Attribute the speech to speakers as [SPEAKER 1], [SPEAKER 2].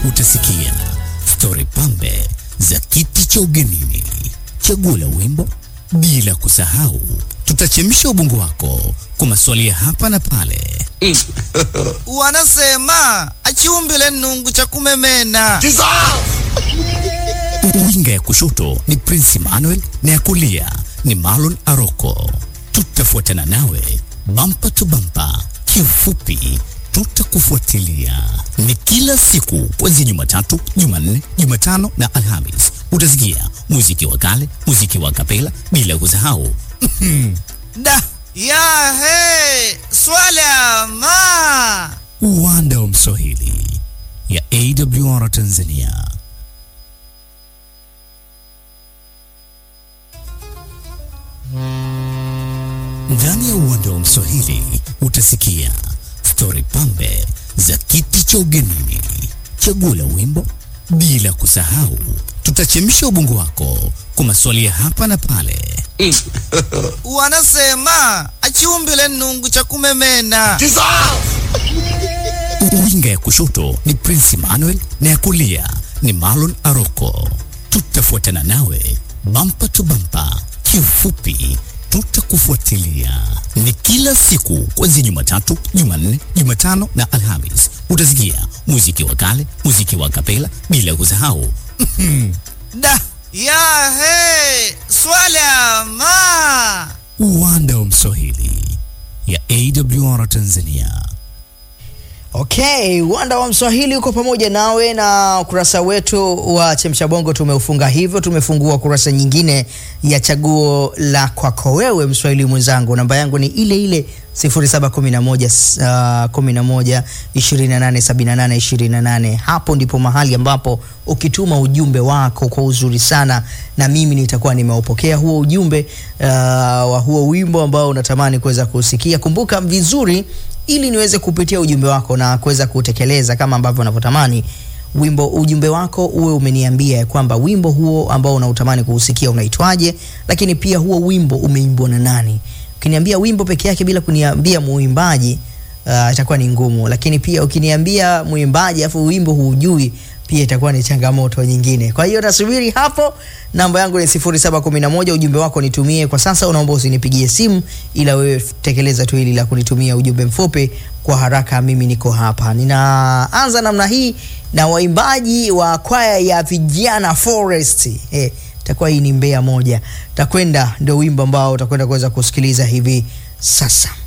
[SPEAKER 1] utasikia stori pambe za kiti cha ugenini, chaguo la wimbo, bila kusahau tutachemsha ubongo wako kwa maswali ya hapa na pale.
[SPEAKER 2] Wanasema achiumbile nungu cha kumemena.
[SPEAKER 1] Winga ya kushoto ni Prince Emmanuel na ya kulia ni Marlon Aroko. Tutafuatana nawe bampa tu bampa, kiufupi tutakufuatilia. Ni kila siku kuanzia Jumatatu, Jumanne, Jumatano na Alhamis. Utasikia muziki wa kale, muziki wa kapela, bila kusahau
[SPEAKER 2] Da ya he swala ma
[SPEAKER 1] uwanda wa Mswahili ya AWR Tanzania. Ndani ya uwanda wa Mswahili utasikia stori pambe za kiti cha ugenini, chaguo la wimbo, bila kusahau tutachemsha ubongo wako kwa maswali ya hapa na pale.
[SPEAKER 2] wanasema achiumbile nungu cha kumemena.
[SPEAKER 1] Winga ya kushoto ni Prince Emmanuel na ya kulia ni Marlon Aroko. Tutafuatana nawe bampa tu bampa, kiufupi tutakufuatilia. Ni kila siku kuanzia Jumatatu, Jumanne, Jumatano na Alhamis. Utasikia muziki wa kale, muziki wa kapela, bila kusahau
[SPEAKER 2] Da ya he swala ma
[SPEAKER 1] uwanda wa Mswahili ya AWR Tanzania.
[SPEAKER 3] Okay, uwanda wa Mswahili uko pamoja nawe na ukurasa wetu wa Chemsha Bongo tumeufunga hivyo. Tumefungua kurasa nyingine ya chaguo la kwako wewe Mswahili mwenzangu. Namba yangu ni ile ile 0711 uh, 11 28 78 28. Hapo ndipo mahali ambapo ukituma ujumbe wako kwa uzuri sana, na mimi nitakuwa nimeupokea huo ujumbe uh, wa huo wimbo ambao unatamani kuweza kusikia. Kumbuka vizuri ili niweze kupitia ujumbe wako na kuweza kutekeleza kama ambavyo unavyotamani wimbo ujumbe wako uwe umeniambia ya kwamba wimbo huo ambao unautamani kuusikia unaitwaje, lakini pia huo wimbo umeimbwa na nani. Ukiniambia wimbo peke yake bila kuniambia muimbaji uh, itakuwa ni ngumu, lakini pia ukiniambia muimbaji afu wimbo huujui pia itakuwa ni changamoto nyingine. Kwa hiyo nasubiri hapo. Namba yangu ni 0711, ujumbe wako nitumie kwa sasa. Unaomba usinipigie simu, ila wewe tekeleza tu hili la kunitumia ujumbe mfupi kwa haraka. Mimi niko hapa. Ninaanza namna hii na waimbaji wa kwaya ya vijana Forest. Eh, itakuwa hii ni Mbeya moja. Takwenda ndio wimbo ambao utakwenda kuweza kusikiliza hivi sasa.